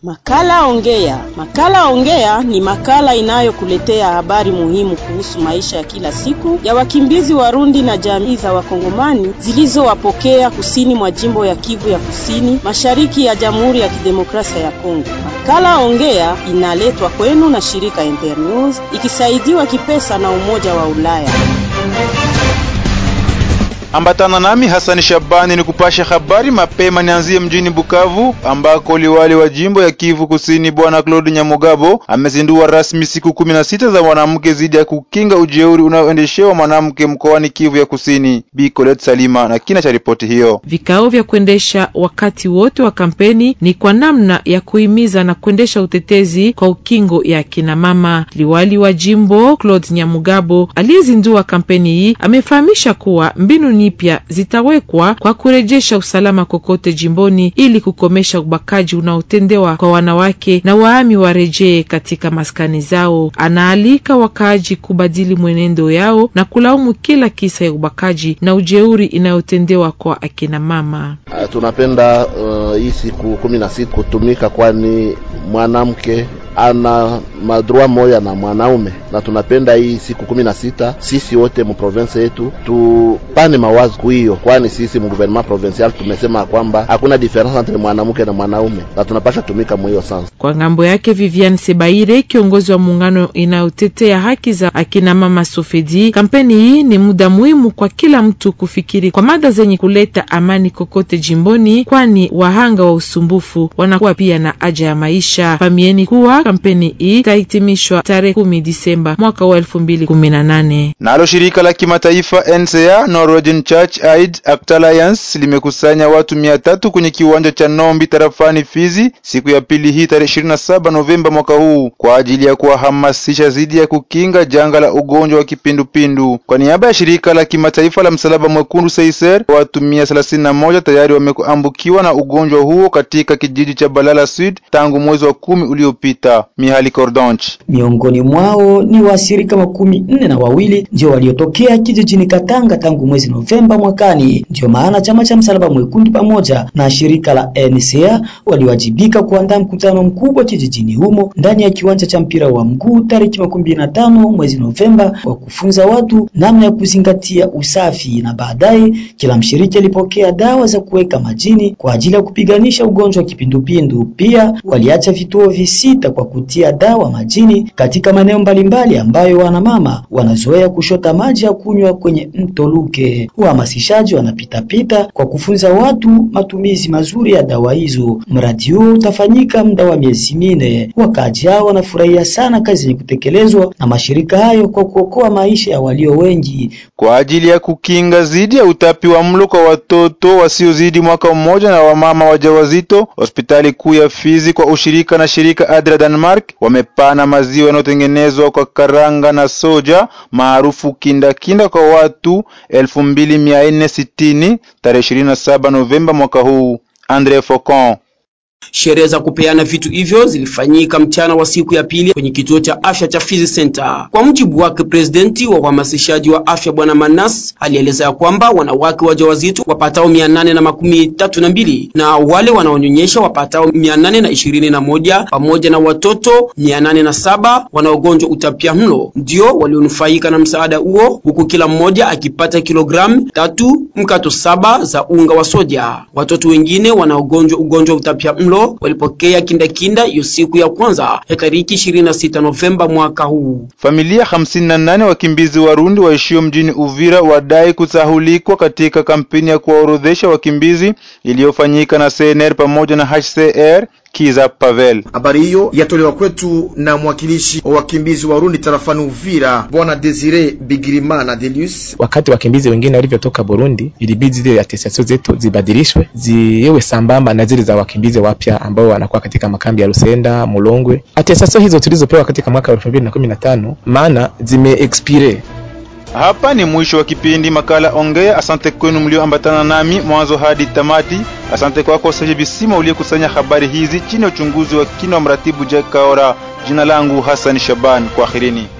Makala Ongea. Makala Ongea ni makala inayokuletea habari muhimu kuhusu maisha ya kila siku ya wakimbizi Warundi na jamii za Wakongomani zilizowapokea kusini mwa jimbo ya Kivu ya Kusini, mashariki ya Jamhuri ya Kidemokrasia ya Kongo. Makala Ongea inaletwa kwenu na shirika Internews ikisaidiwa kipesa na Umoja wa Ulaya. Ambatana nami Hasani Shabani ni kupasha habari mapema. Nianzie mjini Bukavu ambako liwali wa jimbo ya Kivu Kusini Bwana Claude Nyamugabo amezindua rasmi siku kumi na sita za mwanamke zidi ya kukinga ujeuri unaoendeshewa mwanamke mkoani Kivu ya Kusini. Bi Colette Salima na kina cha ripoti hiyo. Vikao vya kuendesha wakati wote wa kampeni ni kwa namna ya kuhimiza na kuendesha utetezi kwa ukingo ya kina mama. Liwali wa jimbo Claude Nyamugabo aliyezindua kampeni hii amefahamisha kuwa mbinu pya zitawekwa kwa kurejesha usalama kokote jimboni ili kukomesha ubakaji unaotendewa kwa wanawake na waami warejee katika maskani zao. Anaalika wakaaji kubadili mwenendo yao na kulaumu kila kisa ya ubakaji na ujeuri inayotendewa kwa akina mama. Uh, tunapenda uh, hii siku kumi na sita kutumika, kwani mwanamke ana madroa moya na mwanaume, na tunapenda hii siku kumi na sita sisi wote mu province yetu tupane mawazo hiyo, kwani sisi mu gouvernement provincial tumesema kwamba hakuna difference entre mwanamke na mwanaume na tunapasha tumika mu hiyo sansa. Kwa ngambo yake, Vivian Sebaire, kiongozi wa muungano inayotetea haki za akina mama Sofedi, kampeni hii ni muda muhimu kwa kila mtu kufikiri kwa mada zenye kuleta amani kokote jimboni, kwani wahanga wa usumbufu wanakuwa pia na haja ya maisha. Famieni kuwa kampeni hii itahitimishwa tarehe kumi Disemba mwaka wa elfu mbili kumi na nane. Nalo shirika la kimataifa NCA Norwegian Church Aid Act Alliance limekusanya watu mia tatu kwenye kiwanja cha Nombi tarafani Fizi siku ya pili hii tarehe 27 Novemba mwaka huu kwa ajili ya kuwahamasisha dhidi ya kukinga janga la ugonjwa wa kipindupindu. Kwa niaba ya shirika la kimataifa la msalaba mwekundu Seiser, watu mia thelathini na moja tayari wameambukiwa na ugonjwa huo katika kijiji cha Balala Sud tangu mwezi wa kumi uliopita. Mihali Cordonch miongoni mwao ni waathirika makumi nne na wawili ndio waliotokea kijijini Katanga tangu mwezi Novemba mwakani. Ndio maana chama cha msalaba mwekundu pamoja na shirika la NCA waliwajibika kuandaa mkutano mkubwa kijijini humo ndani ya kiwanja cha mpira wa mguu tariki makumi na tano mwezi Novemba wa kufunza watu namna ya kuzingatia usafi, na baadaye kila mshiriki alipokea dawa za kuweka majini kwa ajili ya kupiganisha ugonjwa wa kipindupindu. Pia waliacha vituo visita kwa kutia dawa majini katika maeneo mbalimbali ambayo wanamama wanazoea kushota maji ya kunywa kwenye mto Luke. Uhamasishaji wanapitapita kwa kufunza watu matumizi mazuri ya dawa hizo. Mradi huo utafanyika muda wa miezi minne. Wakaaji hao wanafurahia sana kazi zenye kutekelezwa na mashirika hayo kwa kuokoa maisha ya walio wengi. Kwa ajili ya kukinga dhidi ya utapi wa mlo kwa watoto wasiozidi mwaka mmoja na wamama wajawazito, hospitali kuu ya Fizi kwa ushirika na shirika Adra Denmark wamepana maziwa yanayotengenezwa kwa karanga na soja maarufu kindakinda kwa watu elfu mbili mia nne sitini tarehe ishirini na saba Novemba mwaka huu. Andre Faucon Sherehe za kupeana vitu hivyo zilifanyika mchana wa siku ya pili kwenye kituo cha afya cha Fizi Center. Kwa mujibu wake, presidenti wa uhamasishaji wa afya Bwana Manas alieleza ya kwamba wanawake wajawazito wapatao mia nane na makumi tatu na mbili na wale wanaonyonyesha wapatao mia nane na ishirini na moja pamoja na watoto mia nane na saba wanaogonjwa utapia mlo ndio walionufaika na msaada huo, huku kila mmoja akipata kilogramu tatu mkato saba za unga wa soja. Watoto wengine wanaogonjwa ugonjwa wa utapia mlo walipokea kindakinda hiyo siku ya kwanza ya tariki 26 Novemba mwaka huu. Familia 58 wakimbizi Warundi waishio mjini Uvira wadai kusahulikwa katika kampeni ya kuwaorodhesha wakimbizi iliyofanyika na CNR pamoja na HCR. Kiza Pavel. Habari hiyo yatolewa kwetu na mwakilishi wa wakimbizi Warundi tarafani Uvira, Bwana Desire Bigirimana Delius. Wakati wakimbizi wengine walivyotoka Burundi, ilibidi zile atestasio zetu zibadilishwe ziwe sambamba na zile za wakimbizi wapya ambao wanakuwa katika makambi ya Lusenda, Mulongwe. Atestasio hizo tulizopewa katika mwaka wa 2015 maana zime expire Hapa ni mwisho wa kipindi makala Ongea. Asante kwenu mlioambatana nami mwanzo hadi tamati. Asante kwako Saje Bisima uliyekusanya habari hizi chini ya uchunguzi wa kina wa mratibu Jack Kaora. Jina langu Hassan Shaban, kwaherini.